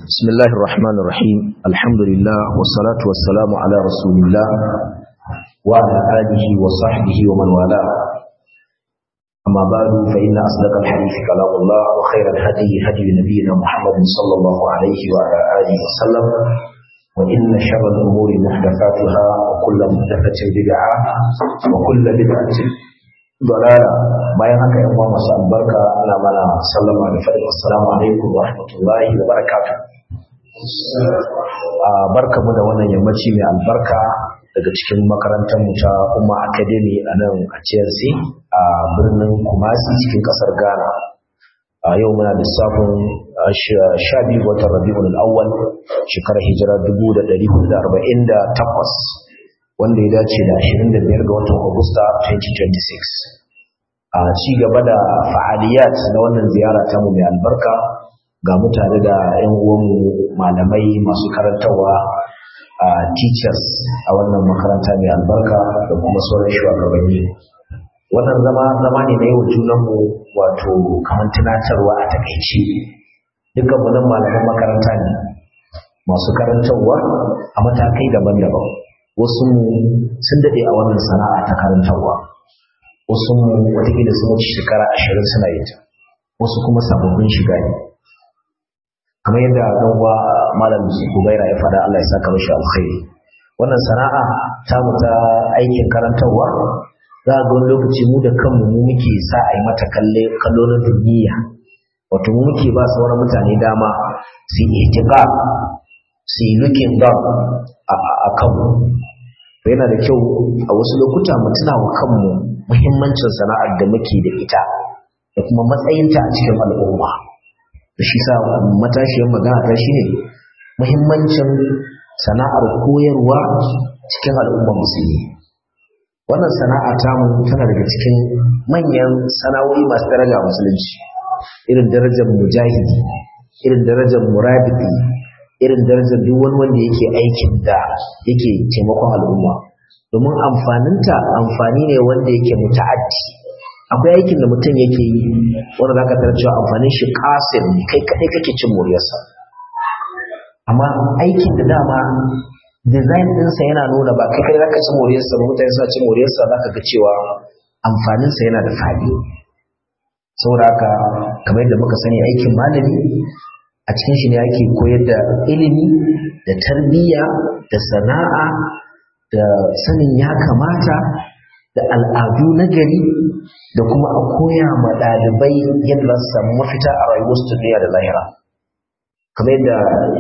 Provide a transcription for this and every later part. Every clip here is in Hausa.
بسم الله الرحمن الرحيم الحمد لله والصلاة والسلام على رسول الله وعلى آله وصحبه ومن والاه أما بعد فإن أصدق الحديث كلام الله وخير الهدي هدي نبينا محمد صلى الله عليه وعلى آله وسلم وإن شر الأمور محدثاتها وكل محدثة بدعة وكل بدعة ضلالة bayan haka yan uwa masu albarka ana mana sallama da faɗin assalamu alaikum wa rahmatullahi wa barakatuh barkamu da wannan yammaci mai albarka daga cikin makarantar mu ta Umma Academy a nan a CLC a birnin Kumasi cikin kasar Ghana a yau muna lissafin sha biyu watan Rabiul Awwal shekarar hijira 1448 wanda ya dace da 25 ga watan Agusta 2026 a ci gaba da fa'aliyat na wannan ziyara ta mu mai albarka ga mutane da 'yan uwanmu malamai masu karantarwa a teachers a wannan makaranta mai albarka da kuma sauran shugabanni wannan zama zama ne na yau junanmu wato kamar tunatarwa a takaice dukkan nan malaman makaranta ne masu karantarwa a matakai daban-daban wasu sun daɗe a wannan sana'a ta karantarwa wasu watakila sun wuce shekara ashirin suna yin ta wasu kuma sababbin shiga ne kamar yadda ɗan uwa malam Zubaira ya faɗa Allah ya saka mashi alkhairi wannan sana'a ta mu ta aikin karantarwa za ga wani lokaci mu da kanmu mu muke sa a yi mata kalle kallo na duniya wato mu muke ba sauran mutane dama su yi itiqa su yi looking down a kanmu yana da kyau a wasu lokuta mu tuna wa kanmu muhimmancin sana'ar da muke da ita da kuma matsayinta a cikin al'umma da shi sa matashiyar magana ta shi ne muhimmancin sana'ar koyarwa cikin al'ummar musulmi wannan sana'a tamu tana daga cikin manyan sana'o'i masu daraja a musulunci irin darajar mujahidi irin darajar murabiti irin darajar duk wani wanda yake aikin da yake taimakon al'umma domin amfaninta amfani ne wanda yake muta'addi akwai aikin da mutum yake yi wanda zaka tarar cewa amfanin shi kasir ne kai kadai kake cin moriyarsa amma aikin da dama design ɗinsa yana nuna ba kai kadai zaka ci moriyarsa ba mutane suna cin moriyarsa zaka ga cewa amfaninsa yana da fadi saboda haka kamar yadda muka sani aikin malami a cikin shi ne ake koyar da ilimi da tarbiyya da sana'a da sanin ya kamata da al'adu na gari da kuma a koya ma ɗalibai yadda za su samu mafita a rayuwarsu duniya da lahira kamar yadda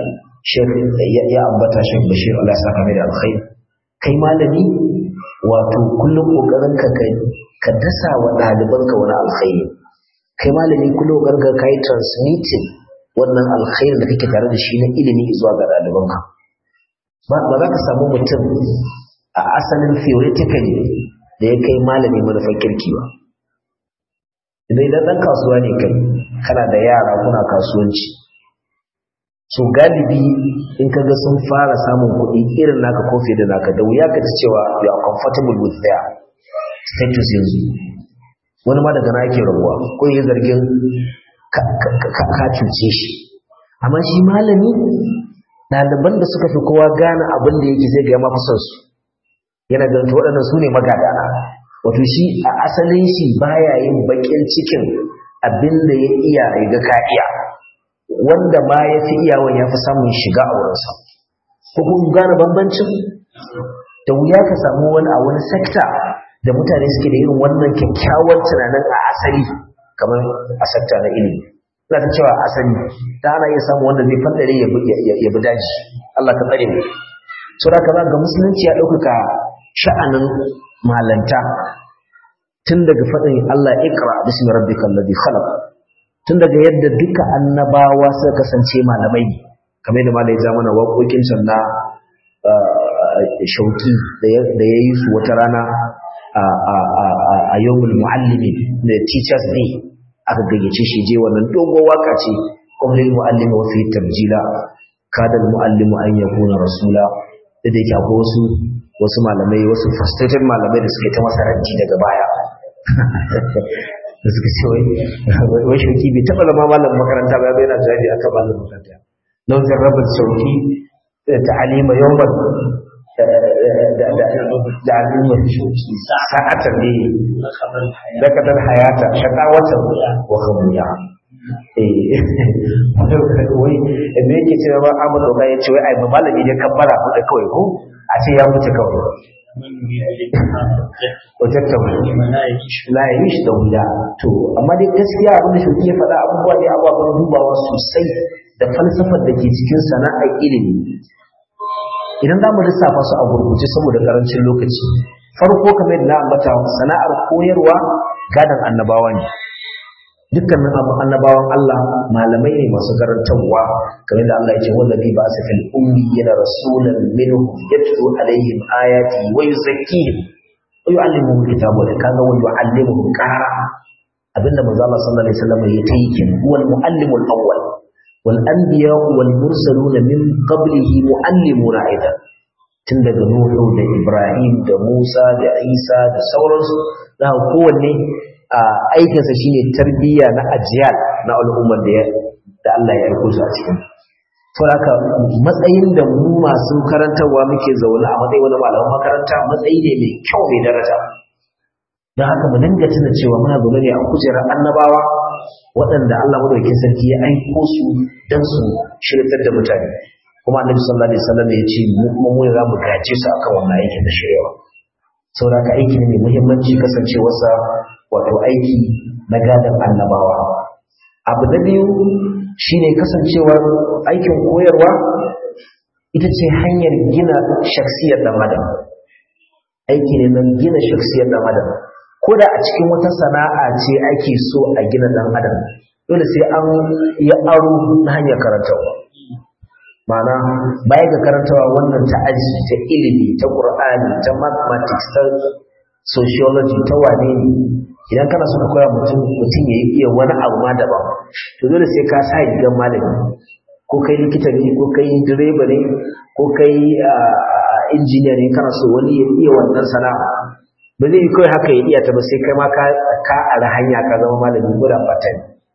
ya ambata shek bashir Allah ya saka mai da alkhairi kai malami wato kullum kokarin ka ka dasa wa ɗalibanka wani alkhairi kai malami kullum kokarin ka kai transmitting wannan alkhairi da kake tare da shi na ilimi zuwa ga ɗalibanka ba za ka samu mutum a asalin theoretically da ya kai malami manufar kirki ba idan idan ɗan kasuwa ne kai kana da yara kuna kasuwanci so galibi in ka ga sun fara samun kuɗi irin naka ko fiye da naka da wuya ka ci cewa you are comfortable with their status yanzu wani ma daga na yake rabuwa ko yi zargin ka cuce shi amma shi malami ɗaliban da suka fi kowa gane abin da yake zai ga mafi son su yana ganin waɗannan su ne magadana wato shi a asalin shi baya yin baƙin cikin abin da ya iya ya ga ka iya wanda ma ya fi iyawan ya fi samun shiga a wurinsa ko kun gane bambancin da wuya ka samu wani a wani sekta da mutane suke da irin wannan kyakkyawan tunanin a asali kamar a sekta na ilimi ina ta cewa asali da ana iya samu wanda zai fandare ya bi daji Allah ka tsare mu so da ka ga musulunci ya ɗaukaka sha'anin malanta tun daga faɗin Allah ikra bismi rabbikal ladhi khalaq tun daga yadda duka annabawa suka kasance malamai kamar da malai ja mana waƙoƙin can na shauki da ya yi su wata rana a yawmul muallimi da teachers day aka gayyace shi je wannan dogon waka ce qawlil muallimi wa fi tabjila kada al muallimu an yakuna rasula da yake akwai wasu wasu malamai wasu frustrated malamai da suke ta masa ranci daga baya da suka ce wai wai shauki bai taɓa zama malamin makaranta ba bai yana jawabi akan malamin makaranta لو جرب السعودي تعليم يوما تعليم ساعة لقد الحياة شقاوة وخمويا wai da yake cewa ba Ahmad Oga ya ce wai ai malami ne kabbara ku da kawai ko a ce ya mutu kawai wajen tauri la yi shi da wuya to amma dai gaskiya abin da shi ya faɗa abubuwa ne ababen dubawa sosai da falsafar da ke cikin sana'ar ilimi idan za mu lissafa su a gurguje saboda karancin lokaci farko kamar yadda na ambata sana'ar koyarwa gadon annabawa ne dukkanin abu annabawan Allah malamai ne masu karantarwa kamar da Allah ya ce wallazi ba sa fil ummi yana rasulan minhum yatlu alaihim ayati wa yuzakkihim wa yu'allimuhum kitaba wa kaza wa yu'allimuhum qara abinda manzo Allah sallallahu alaihi wasallam ya tayi kin huwal muallimul awwal wal anbiya wal mursalun min qablihi muallimuna aidan tun daga Nuhu da Ibrahim da Musa da Isa da sauransu da kowanne aikinsa shine tarbiyya na ajiyal na al'ummar da da Allah ya aiko su a cikin saboda matsayin da mu masu karantarwa muke zaune a matsayin wani malaman makaranta matsayi ne mai kyau mai daraja don haka mu dinga tuna cewa muna zaune ne a kujerar annabawa waɗanda Allah madaukakin sarki ya aiko su don su shirtar da mutane kuma annabi sallallahu alaihi wasallam ya ce mu kuma mu za mu gaje su akan wannan aikin da shiryawa saboda haka aiki ne mai muhimmanci kasancewarsa wato aiki na gadon annabawa abu na biyu shine kasancewar aikin koyarwa ita ce hanyar gina shaksiyar dan adam aiki ne na gina shaksiyar dan adam ko da a cikin wata sana'a ce ake so a gina dan adam dole sai an yi aro na hanyar karantarwa ma'ana baya ga karantawa wannan ta aji ta ilimi ta qur'ani ta mathematics ta sociology ta wane ne idan kana so ka koya mutum mutum ya iya wani abu ma daban to dole sai ka sa rigar malami ko kai likita ne ko kai direba ne ko kai injiniya ne kana so wani ya iya wannan sana'a ba zai yi kawai haka ya iya ta ba sai kai ma ka ka ara hanya ka zama malami ko da fatan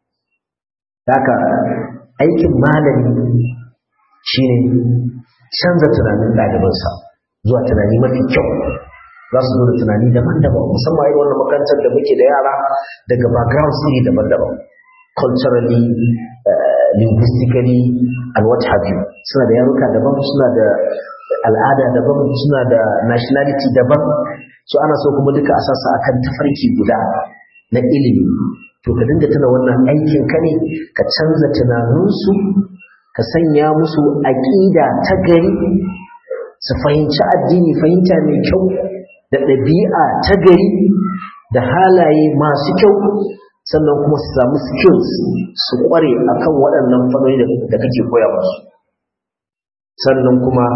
haka aikin malami shine canza tunanin ɗalibansa zuwa tunani mafi kyau za su zo da tunani daban-daban musamman irin wannan makarantar da muke da yara daga backgrounds iri daban-daban culturally linguistically and what have you suna da yaruka daban suna da al'ada daban suna da nationality daban so ana so kuma duka a sassa akan tafarki guda na ilimi to ka dinga tuna wannan aikin ka ne ka canza tunaninsu ka sanya musu aƙida ta gari su fahimci addini fahimta mai kyau da ɗabi'a ta gari da halaye masu kyau sannan kuma su samu skills su ƙware akan waɗannan fannoni da kake koya musu sannan kuma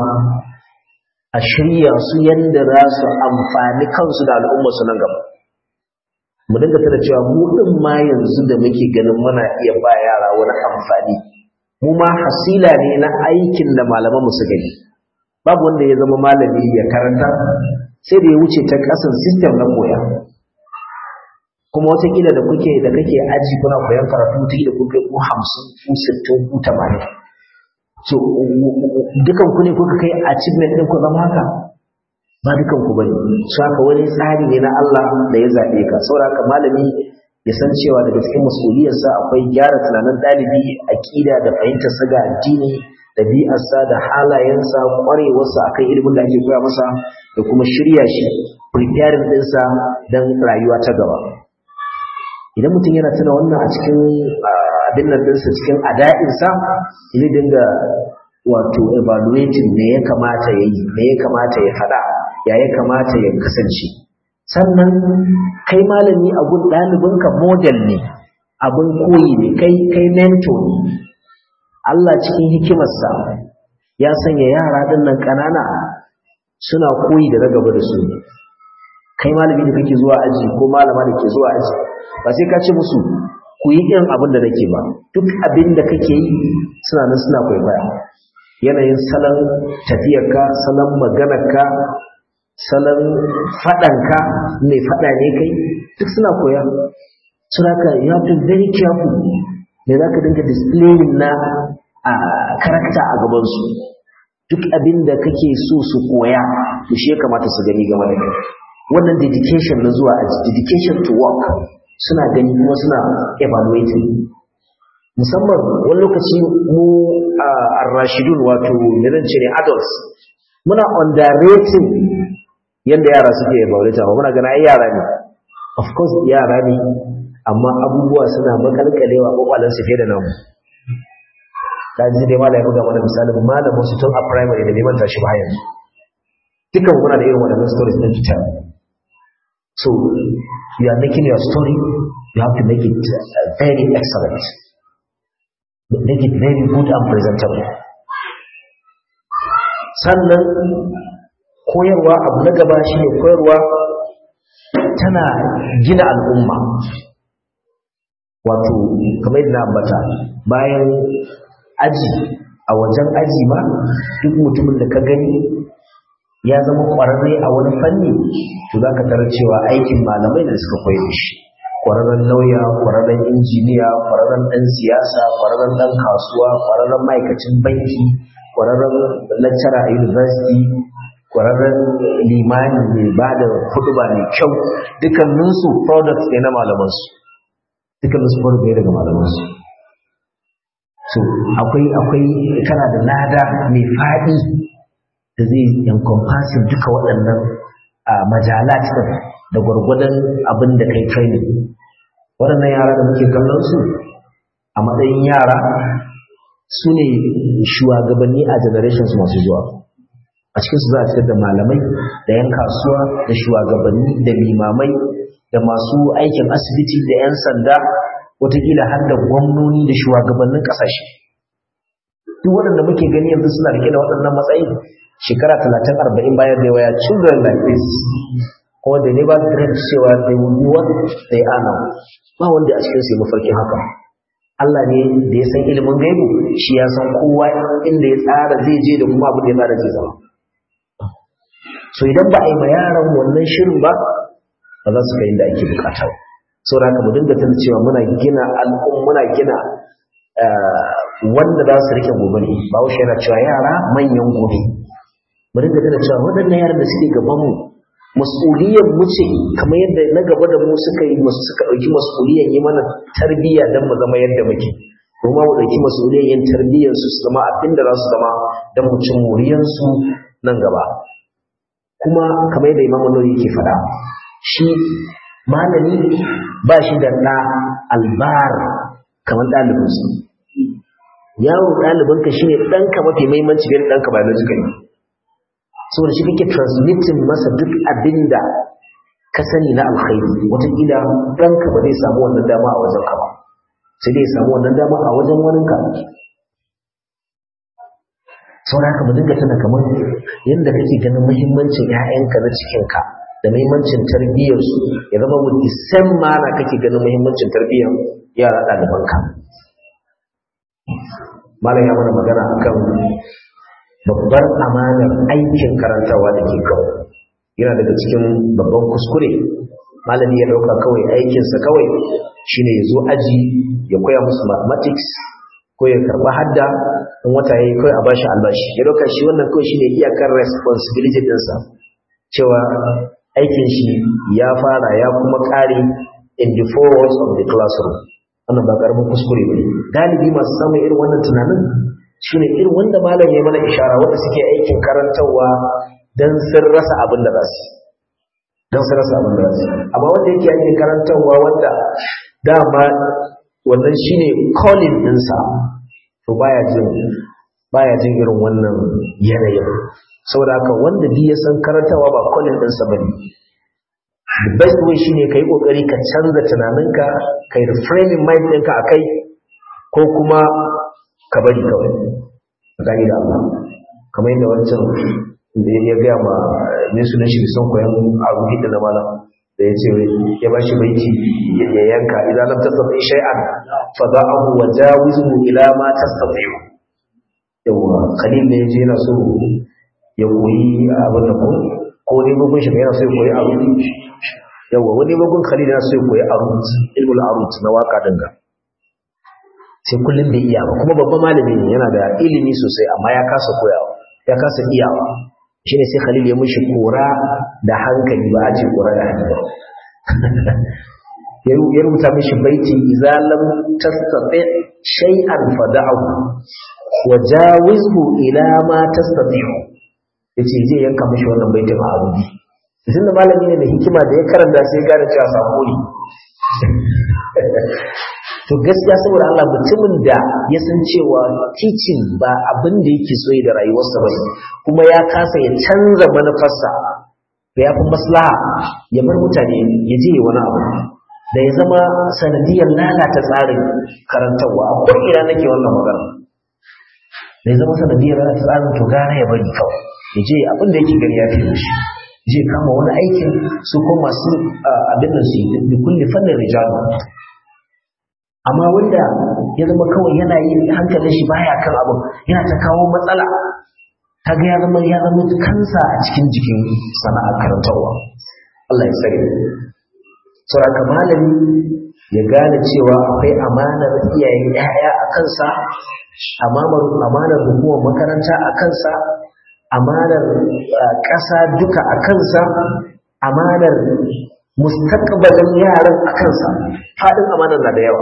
a shirya su yadda za su amfani kansu da al'ummarsu nan gaba mu dinga tana cewa mu ɗin ma yanzu da muke ganin muna iya ba yara wani amfani mu ma hasila ne na aikin da malaman mu suka yi babu wanda ya zama malami ya karanta sai da ya wuce ta kasan system na koya kuma watakila da kuke da kake aji kuna koyan karatu wataƙila kun kai ku hamsin ku sittin ku tamanin so dukan ku ne kuka kai achievement ɗin ku zama haka ba dukan ku bane su haka wani tsari ne na Allah da ya zaɓe ka saboda haka malami ya san cewa daga cikin masuliyarsa akwai gyara tunanin ɗalibi aƙida da fahimtar sa ga addini ɗabi'arsa da halayensa ƙwarewarsa akan ilimin da ake koya masa da kuma shirya shi preparing ɗinsa don rayuwa ta gaba idan mutum yana tuna wannan a cikin abin nan ɗinsa cikin ada'insa zai dinga wato evaluating me ya kamata ya yi me ya kamata ya faɗa ya ya kamata ya kasance sannan kai malami a gun ɗalibinka model ne abin koyi ne kai kai mentor ne Allah cikin hikimarsa ya sanya yara ɗin nan ƙanana suna koyi da na gaba da su kai malami da kake zuwa aji ko malama da ke zuwa aji ba sai ka ce musu ku yi irin abin da nake ba duk abin da kake yi suna nan suna kwaikwaya yanayin salon tafiyarka salon maganarka salon faɗanka mai faɗa ne kai duk suna koya suna ka you have to very careful me za ka dinga displaying na a karakta a gabansu duk abin da kake so su koya to shi ya kamata su gani game da kai wannan dedication na zuwa aji dedication to work suna gani kuma suna evaluating musamman wani lokaci mu a rashidun wato me zan ce ne adults muna underrating yadda yara suke evaluating ba muna gana ai yara ne of course yara ne amma abubuwa suna makalkalewa kwakwalen su fiye da namu ta ji dai malai buga mana misali malamin su tun a primary da neman tashi ba yanzu dukan muna da irin waɗannan stories din to tell so you are making your story you have to make it uh, very excellent make it very good and presentable sannan koyarwa abu na gaba shi ne koyarwa tana gina al'umma wato kamar yadda ambata bayan aji a wajen aji ma duk mutumin da ka gani ya zama ƙwararre a wani fanni to za ka tarar cewa aikin malamai da suka koyi da shi ƙwararren lauya ƙwararren injiniya ƙwararren ɗan siyasa ƙwararren ɗan kasuwa ƙwararren ma'aikacin banki ƙwararren lecturer a university ƙwararren limani mai ba da ba mai kyau dukkaninsu products ne na malamansu dukkaninsu product ne daga malamansu so akwai akwai kana da lada mai faɗi da zai encompassing duka waɗannan majalat da gwargwadon abin da kai training waɗannan yara da muke kallon su a matsayin yara su ne shugabanni a generations masu zuwa a cikinsu za a fitar da malamai da 'yan kasuwa da shugabanni da limamai da masu aikin asibiti da 'yan sanda watakila har da gwamnoni da shugabannin ƙasashe duk waɗanda muke gani yanzu suna rike da waɗannan matsayi shekara talatin arba'in bayan da waya children like this kuma da ne ba dream cewa they will be what they are now ba wanda a cikin su mafarkin haka Allah ne da ya san ilimin gaibu shi ya san kowa inda ya tsara zai je da kuma abin da ya tsara zai zama so idan ba a yi ma yaran wannan shirin ba ba za su kai inda ake bukata ba saboda haka mu dinga tana cewa muna gina al'um muna gina wanda za su rike gobe ne ba wuce yana cewa yara manyan gobe mu dinga tana cewa waɗannan yaran da suke gaban mu mas'uliyar mu ce kamar yadda na gaba da mu suka yi masu suka ɗauki mas'uliyar yi mana tarbiyya don mu zama yadda muke kuma mu ɗauki mas'uliyar yin tarbiyyar su su zama abin da za su zama don mu cin muriyarsu nan gaba kuma kamar yadda imamu nawawi yake faɗa shi malami ba shi da ɗa albar kamar ɗalibinsa yawo ɗalibinka shi ne ɗanka mafi maimanci biyar ɗanka biologically saboda shi kake transmitting masa duk abin da ka sani na alkhairi wataƙila ɗanka ba zai samu wannan dama a wajen ka ba sai dai samu wannan dama a wajen waninka saboda haka mu dinga tana kamar yadda kake ganin muhimmancin 'ya'yanka na cikinka da muhimmancin tarbiyyarsu ya zama with the same mana kake ganin muhimmancin tarbiyyar yara ɗalibanka malam ya mana magana akan babbar amanar aikin karantawa da ke kawo yana daga cikin babban kuskure malami ya ɗauka kawai aikinsa kawai shine ya zo aji ya koya musu mathematics ko ya karɓa hadda in wata ya yi kawai a bashi albashi ya ɗauka shi wannan kawai shine iyakar responsibility ɗinsa cewa aikin shi ya fara ya kuma ƙare in the four walls of the classroom wannan ba ƙaramin kuskure ne galibi masu samun irin wannan tunanin shine irin wanda malam ya mana ishara wanda suke aikin karantarwa dan sun rasa abin da za su dan sun rasa abin da za su amma wanda yake aikin karantarwa wanda dama wannan shine calling ɗinsa to baya jin baya jin irin wannan yanayin saboda haka wanda bi ya san karantawa ba calling ɗinsa bane the best way shine kai kokari ka canza tunaninka kai reframing mind ɗinka akai ko kuma ka bari kawai gani da Allah kamar yadda wancan da ya gaya ma ne sunan shi son koyan abu hidda na malam da ya ce ya ba shi baiti ya yanka idan lam tastati shay'an fa da'ahu wa jawizhu ila ma tastati yawa khalil ne yaje yana so ya koyi abin da ko ko ne bugun shi yana so ya koyi abu yawa wani bugun khalil yana so ya koyi arut ilmul arut na waka dinga sai kullum bai iya ba kuma babban malami ne yana da ilimi sosai amma ya kasa koyawa ya kasa iyawa shine sai Khalil ya mishi kora da hankali ba a ce kora da hankali ya rubuta mishi baiti idza lam tastati shay'an fada'u wa jawizhu ila ma tastati'u yace zai yanka mishi wannan baitin a abuji tun da malami ne da hikima da ya karanta sai gane cewa sako ne to gaskiya saboda Allah mutumin da ya san cewa teaching ba abin da yake so da rayuwarsa ba kuma ya kasa ya canza manufarsa da ya fi maslaha ya bar mutane ya je wani abu da ya zama sanadiyar lalata tsarin karantarwa a ko'ina nake wannan magana da ya zama sanadiyar lalata tsarin to gara ya bari kawai ya je abin da yake gari ya fi shi je kama wani aikin su ko masu abin da su yi da kulle fannin rijalu amma wanda ya zama kawai yana yin hankalin shi baya kan abin yana ta kawo matsala kaga ya zama ya zama kansa a cikin jikin sana'ar karantarwa Allah ya tsare saboda malami ya gane cewa akwai amanar iyayen 'ya'ya a kansa amanar hukumar makaranta a kansa amanar ƙasa duka a kansa amanar mustaqbalin yaran a kansa faɗin amanar na da yawa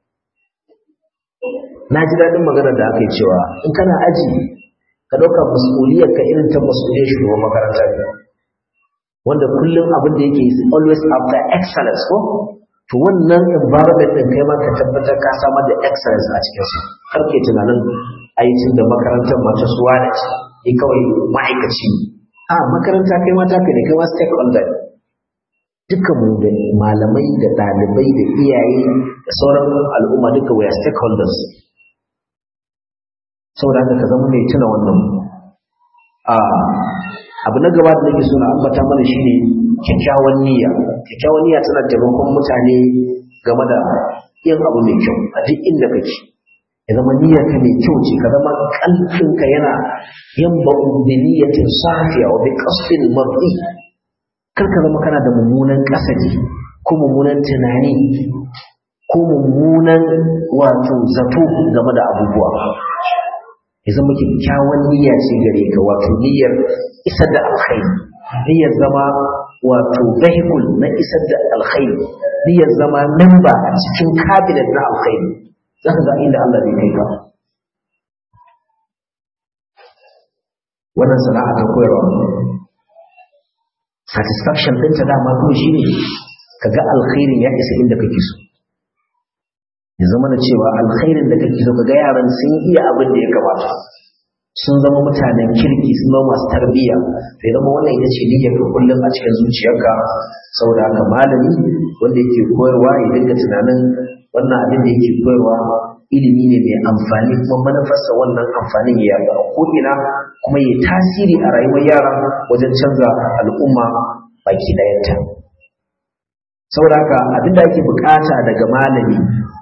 na ji daɗin maganar da aka yi cewa in kana aji ka ɗauka masuliyar ka irin ta masuliyar shugaban makaranta ne wanda kullum abin da yake is always after excellence ko to wannan environment din kai ma ka tabbatar ka samar da excellence a cikin su har ke tunanin aikin da makarantar mata suwa da ce ni kawai ma'aikaci a makaranta kai ma ta ne kai ma stakeholder ne duka mu da malamai da ɗalibai da iyaye da sauran al'umma duka we are stakeholders saboda haka ka zama mai tuna wannan abu na gaba da nake so na ambata mana shine kyakkyawan niyya kyakkyawan niyya tana taimakon mutane game da yin abu mai kyau a duk inda kake ya zama niyyar ka mai kyau ce ka zama kalbin ka yana yin ba'u bi niyyatin safiya wa bi qasdin mar'i kar ka zama kana da mummunan kasaji ko mummunan tunani ko mummunan wato zato game da abubuwa ya zama kyakkyawan niyya ce gare ka wato niyyar isar da alkhairi niyyar zama wato vehicle na isar da alkhairi niyyar zama memba a cikin cabinet na alkhairi za ka ga inda Allah zai kai ka wannan sana'a ta koyarwa satisfaction ɗinta dama kuma shi ne ka ga alkhairin ya isa inda kake so ya zama da cewa alkhairin da kake so ka ga yaran sun iya abin da ya kamata sun zama mutanen kirki sun zama masu tarbiyya sai zama wannan ita ce niyyar ka kullum a cikin zuciyarka saboda haka malami wanda yake koyarwa ya dinga tunanin wannan abin da yake koyarwa ilimi ne mai amfani kuma manufarsa wannan amfanin ya yaɗu a ko'ina kuma ya tasiri a rayuwar yara wajen canza al'umma baki ɗayanta saboda haka abin da ake bukata daga malami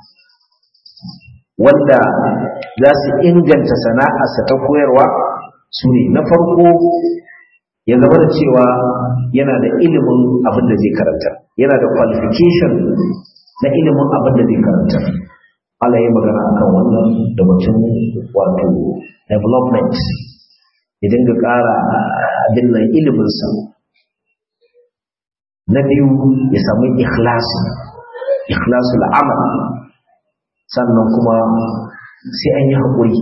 wanda za su inganta sana'arsa ta koyarwa su ne na farko ya zama da cewa yana da ilimin abin da zai karanta yana da qualification na ilimin abin da zai karanta Allah ya magana akan wannan da mutum wato development ya dinga ƙara abin nan iliminsa na biyu ya samu ikhlasi ikhlasul amal sannan kuma sai an yi haƙuri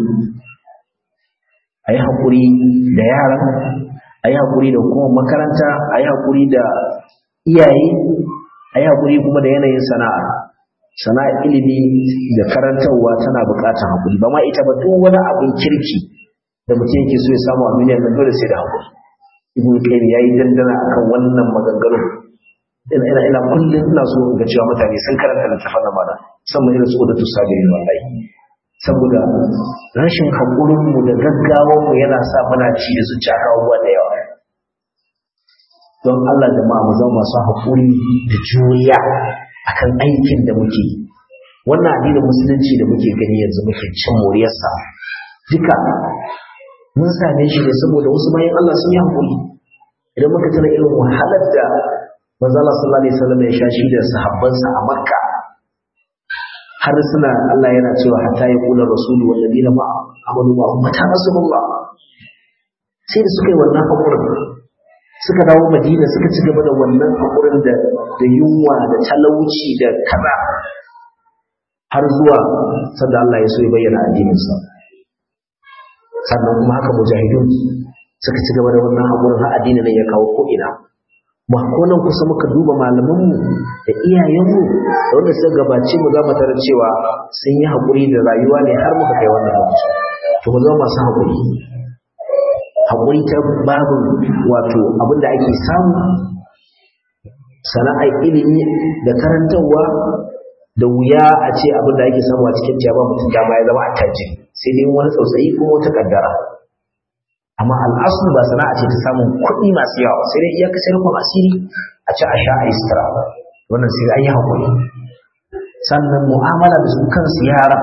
a yi haƙuri da yara a yi haƙuri da kuma makaranta a yi haƙuri da iyaye a yi haƙuri kuma da yanayin sana'a sana'a ilimi da karantarwa tana buƙatar haƙuri ba ma ita ba duk wani abin kirki da mutum yake so ya samu a duniyar nan dole sai da haƙuri ibn qayyim yayi dandana akan wannan maganganun ina ina ina kullum ina so ga cewa mutane sun karanta littafin nan mana musamman irin su da tusabirin wallahi saboda rashin haƙurin mu da gaggawan mu yana sa muna ci da su caka abubuwa da yawa don Allah jama'a mu zama masu haƙuri da juriya akan aikin da muke wannan addinin musulunci da muke gani yanzu muke cin moriyarsa duka mun same shi ne saboda wasu bayan Allah sun yi haƙuri idan muka tana irin wahalar da manzo Allah sallallahu alaihi wasallam ya sha shi da sahabbansa a Makka har suna Allah yana cewa hatta ya kula rasulu walladina ma amanu ma mata rasulullah sai da suka yi wannan hakurin suka dawo madina suka ci gaba da wannan hakurin da da yunwa da talauci da kaza har zuwa sanda Allah ya so ya bayyana addininsa sannan kuma haka mujahidun suka ci gaba da wannan hakurin har addinin nan ya kawo ko ina ba ko nan kusa muka duba malamanmu da iyayenmu da wanda suka gabace mu za mu tarar cewa sun yi haƙuri da rayuwa ne har muka kai wannan lokaci to mu zama masu haƙuri haƙuri ta babu wato abin da ake samu sana'ar ilimi da karantarwa da wuya a ce abin da ake samu a cikin ta ba mutum dama ya zama attajiri sai dai wani tsautsayi ko wata kaddara amma al'asu ba sana'a ce ta samun kuɗi masu yawa sai dai iya kasar rufin asiri a ci a sha a yi sutura wannan sai an yi haƙuri sannan mu'amala da su kansu yara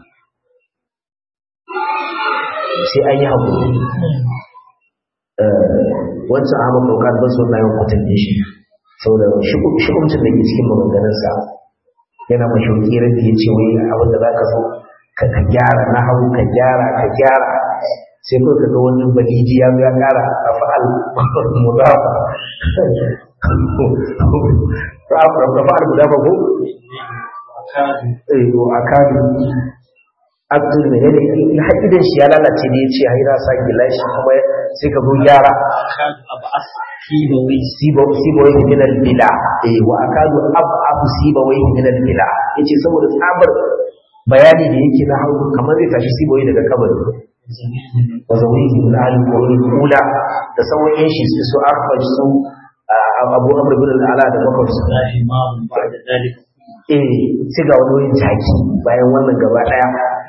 sai an yi haƙuri wancan amma ɗaukar ba su na yawan kwatan shi saboda shi'umcin da ke cikin maganganunsa yana mashi wakilar da ya ce wai abin da za ka so ka gyara na hau ka gyara ka gyara sai kawai ka ga wani baliji ya ya kara a fa'al mudafa rafa'al mudafa ko eh wa akadu abdul ne ne in hakidan shi ya lalace ne yace haira sa gilashi kuma sai ka zo gyara akadu ab'as sibawai sibo sibo yake min al bila eh wa akadu ab'af sibo yake min al bila yace saboda tsabar bayani da yake na hawo kamar zai tashi sibo daga kabari وزويه من أهل القرون الأولى تسوى إيش سو أرفج سو أبو أمر بن الأعلى da makwabci eh sai ga wani wani jaki bayan wannan gaba daya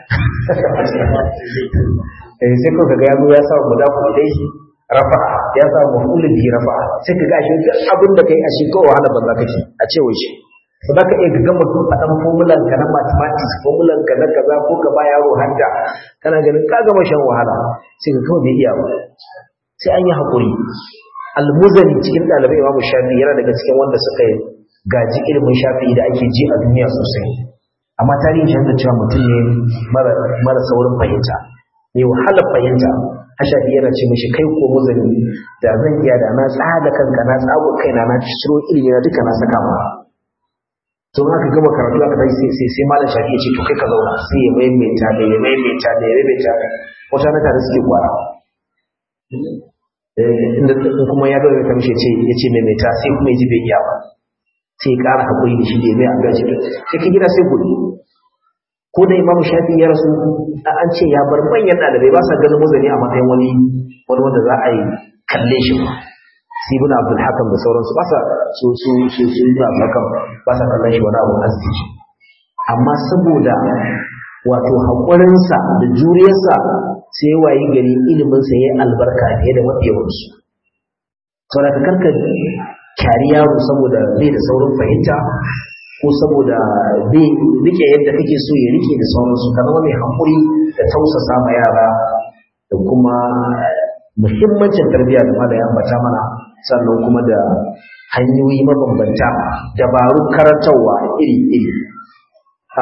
eh sai ko kaga yazo ya sa mudafu dai rafa ya sa mafulun bi rafa sai kaga shi abin da kai a shi ko wahala banza kake a ce wai shi ba za ka iya gama faɗan formulan ka na mathematics formulan ka na kaza ko ka ba yaro hadda kana ganin ka gama shan wahala sai ka kawai bai iya ba sai an yi haƙuri almuzani cikin ɗalibai imamu shafi yana daga cikin wanda suka yi gaji ilimin shafi da ake ji a duniya sosai amma tarihin shi da cewa mutum ne mara saurin fahimta ne wahalar fahimta hashafi yana ce mishi kai ko muzani da zan iya da na tsaga kanka na tsago kaina na ciro ilimi na duka na saka ma to aka gama karatu aka dai sai sai sai malam shafi ya ce to kai ka zauna sai ya maimaita da ya maimaita da ya maimaita wata na tare suke kwara inda kuma ya gaba ta mishi ce ya ce maimaita sai kuma ya ji bai iya ba sai ya ƙara haƙuri da shi da ya mai an gaji sai ka gida sai gudu ko da imamu shafi ya rasu an ce ya bar manyan ɗalibai ba sa ganin muzani a matsayin wani wani wanda za a yi kalle shi ba sibin abdul hakam da sauransu ba sa su su su su ibn abdul hakam ba sa kallon shi wani abun arziki amma saboda wato haƙurinsa da juriyarsa sai ya wayi gari iliminsa ya yi albarka fiye da mafiyawansu saboda ka karka kyari yaro saboda bai da saurin fahimta ko saboda bai rike yadda kake so ya rike da sauransu ka zama mai haƙuri da tausasa ma yara da kuma muhimmancin tarbiyya da malaya ambata mana sannan kuma da hanyoyi mabambanta dabarun karantarwa iri-iri a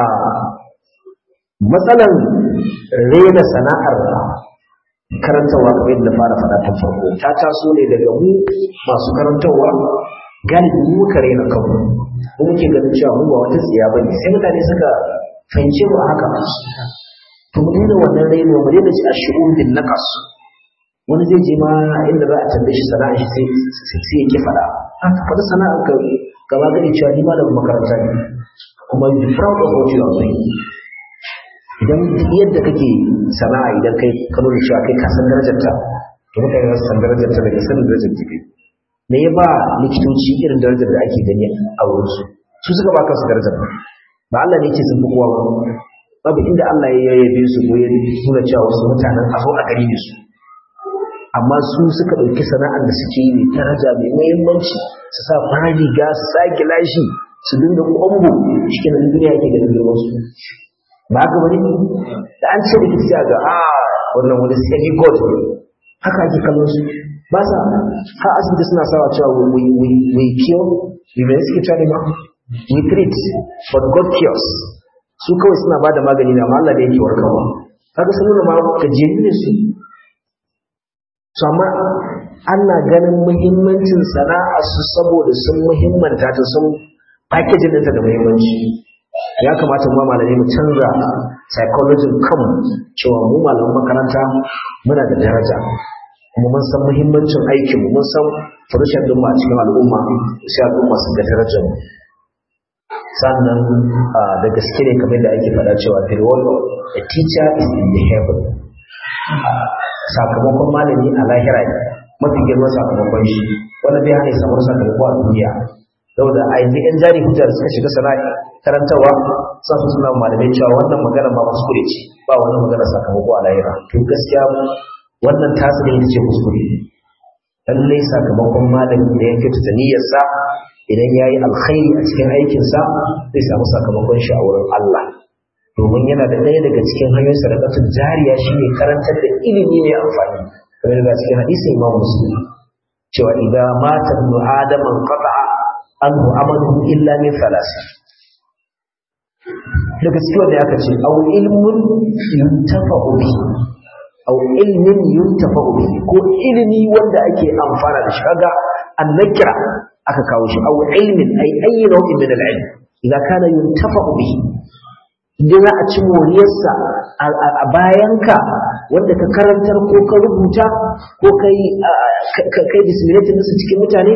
matsalan rena sana'ar karantarwa kamar yadda fara faɗa ta farko ta taso ne daga mu masu karantarwa galibi mu muka rena kanmu mu muke ganin cewa mu ba wata tsiya bane sai mutane suka fahimce mu a haka to mu daina wannan raino mu daina ci a shi'un bin naqas wani zai je ma inda za a tambaye shi sana'a shi sai ya ki faɗa haka faɗi sana'ar ka gaba gani cewa ni malamin makaranta ne kuma you proud of what you are doing idan yadda kake sana'a idan kai ka nuna cewa kai ka san darajar ta to mutane za su san darajar ta daga sanin darajar ta kai me ya ba likitoci irin darajar da ake gani a wurin su su suka ba kansu darajar ba Allah ne yake sun fi kowa ba babu inda Allah ya yabe su ko ya nuna cewa wasu mutanen a zo a gari da su amma su suka ɗauki sana'ar da suke yi mai daraja mai muhimmanci su sa fara riga su sa gilashi su dinga kwambo cikin nan duniya yake ganin girman su ba haka bane da an ce likita sai ga a wannan wani sai god ne haka ake kallon su ba sa har asibiti suna sawa cewa we we we cure we may suke cewa ne ma we treat but god cures su kawai suna ba da magani na amma Allah da yake warkarwa kaga sun nuna ma gajiyayyu ne su su amma ana ganin muhimmancin sana'a su saboda sun muhimmanta ta sun packaging ɗinta da muhimmanci ya kamata mu malamai mu canza psychology kanmu cewa mu malaman makaranta muna da daraja kuma mun san muhimmancin aikin mu mun san furushin din mu a cikin al'umma sai al'umma su ga darajar mu sannan da gaske ne kamar da ake faɗa cewa the role of a teacher is in the heaven sakamakon malami a lahira ne mafi girman sakamakon shi wanda bai hana samun sakamako a duniya saboda a yanzu yan jari hujjar suka shiga sana'a karantawa sun su suna malamai cewa wannan magana ma kuskure ce ba wannan magana sakamako a lahira to gaskiya wannan tasiri ita ce kuskure lallai sakamakon malami da ya kyautata niyyarsa idan ya yi alkhairi a cikin aikinsa zai samu sakamakon shi a wurin Allah domin yana da ɗaya daga cikin hanyoyin sadakatun jariya shi ne karantar da ilimi mai amfani kamar da cikin hadisin imam muslim cewa idan mata ibnu adama qata'a anhu amaluhu illa min thalasi daga cikin wanda aka ce aw ilmun yuntafa'u bi aw ilmin yuntafa'u bi ko ilimi wanda ake amfana da shi kaga annakira aka kawo shi aw ilmin ay ayyi nau'in min al-ilm idan kana yuntafa'u bi idan za a ci moriyarsa a bayanka wanda ka karantar ko ka rubuta ko kai kai disseminating su cikin mutane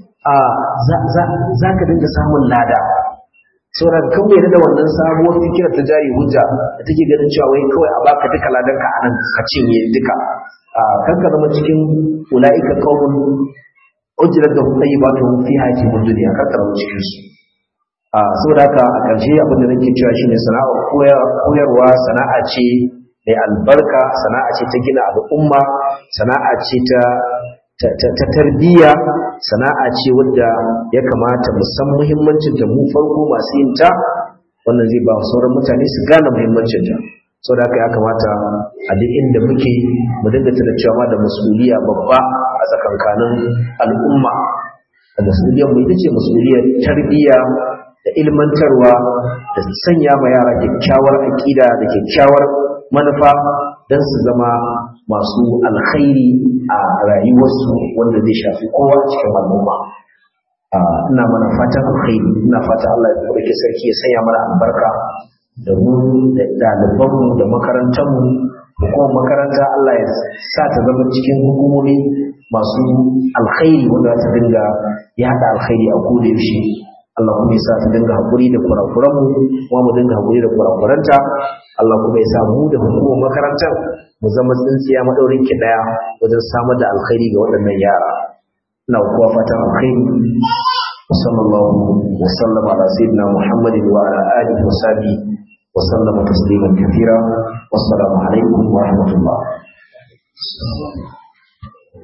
za ka dinga samun lada sauran kan bai da wannan sabuwar fikirar ta jari hujja da take ganin cewa wai kawai a baka duka ladan ka anan ka cinye duka kan ka zama cikin ula'ika qaumun ujrat da tayyibatu fi hayati dunya kan ka zama cikin su a saboda haka a ƙarshe abin da nake cewa shine sana'a koyarwa sana'a ce mai albarka sana'a ce ta gina al'umma sana'a ce ta ta tarbiyya sana'a ce wadda ya kamata mu san muhimmancin ta mu farko masu yin ta wannan zai ba sauran mutane su gane muhimmancin ta saboda haka ya kamata a duk inda muke mu dinga tana cewa da masuliya babba a tsakankanin al'umma masuliyar mu ita ce masuliyar tarbiyya da ilmantarwa da sanya ma yara kyakkyawar aƙida da kyakkyawar manufa don su zama masu alkhairi a rayuwarsu wanda zai shafi kowa cikin al'umma ina mana fatan alkhairi ina fatan Allah ya ɗauki sarki ya sanya mana albarka da mu da ɗalibanmu da makarantarmu hukumar makaranta Allah ya sa ta zama cikin hukumomi masu alkhairi wanda za ta dinga yaɗa alkhairi a koda yaushe Allah kuma ya sa ta dinga haƙuri da kurakuranmu kuma mu dinga haƙuri da kurakuranta Allah kuma ya sa mu da hukumar makarantar mu zama tsintsiya maɗaurin ki ɗaya wajen samar da alkhairi ga waɗannan yara ina kuwa fatan alkhairi sallallahu wa sallama ala sayyidina muhammadin wa ala alihi wa sahbihi wa sallama tasliman kathira wassalamu alaikum wa rahmatullah